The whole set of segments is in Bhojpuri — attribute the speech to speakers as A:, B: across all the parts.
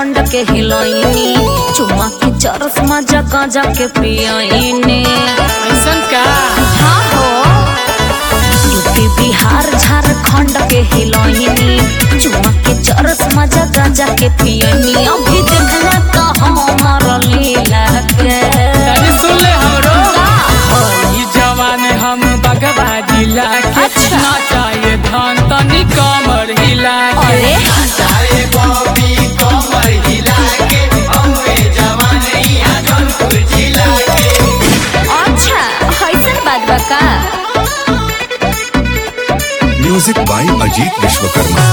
A: खंड के हिलैनी चुमा के चरस मजा गांजा के पियनी
B: ऐसन का
A: हाँ हो यूपी बिहार झारखंड के हिलैनी चुमा के चरस मजा गांजा के पियनी अभी देखना तो हमार लीला के
B: तनी सुन ले हमरो ई जवान हम बगवा जिला के
A: अच्छा।
B: नाचाए धान तनी कमर हिला के
A: अरे अच्छा ऐसन बात बा का
C: म्यूजिक बाय अजीत विश्वकर्मा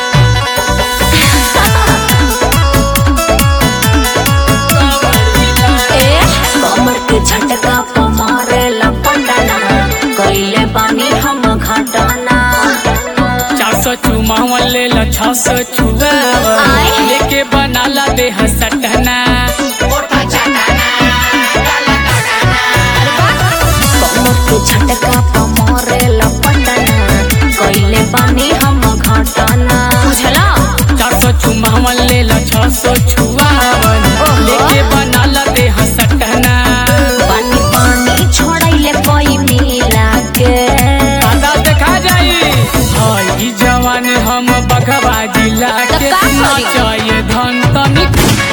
A: ए कमर के झटका प मारे लपंडना कैले बानी हम घटना
B: चार सौ चुमावन ले ला छह सौ छुआवा
A: आय।
B: लेके बनाला देह सटना
A: कमर के झटका प मारे लपंडना कैले बानी हम घटना बुझला
B: चार सौ चुमावन ले ला छह सौ छुआवन
A: ओहो।
B: लेके बनाला देह सटना
A: पानी पानी छोड़ैले कोई मिला के
B: आधा देखा जाई हाय ई जवान हम बगवा जिला
A: तो
B: के
A: का करी?
B: नाचाए धन तनी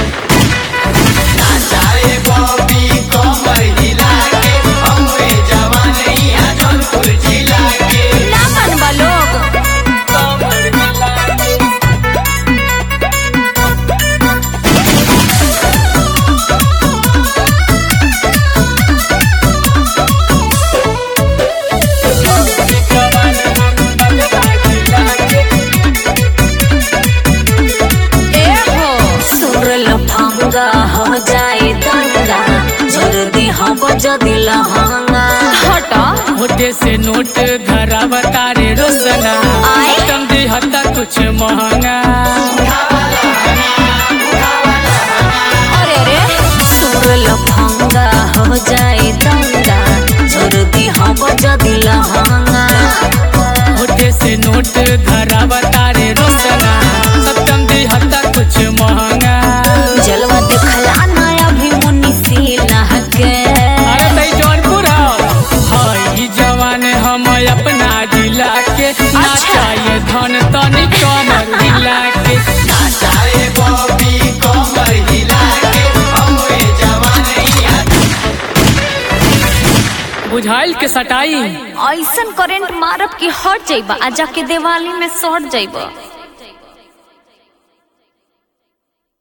A: ना मनबा लोग
B: कमर हिला के जवान हम बगवा जिला के
A: ए हो सुर लफंगा हो जाए दंगा जल्दी हम जदी लहंगा हटा
B: होटे से नोट धरावा तारे रोसना
A: आय।
B: कम दी हता कुछ महंगा
A: अरे रे सुर लफंगा हो जाए दंगा जल्दी हम जदी लहंगा
B: होटे से नोट धरावा तारे रोसना सप्तम दी हता कुछ महंगा
A: जलवा देखला ना अभी मुनी सीना के
B: अरे तई जौनपुर हो हाय ई जवान हम अपना जिला के नाचाए धन तनी कमर हिला के बुझाइल के सटाई
A: ऐसन करेंट मारब कि हट जाइबा आ जाके दिवाली में सट जाइबा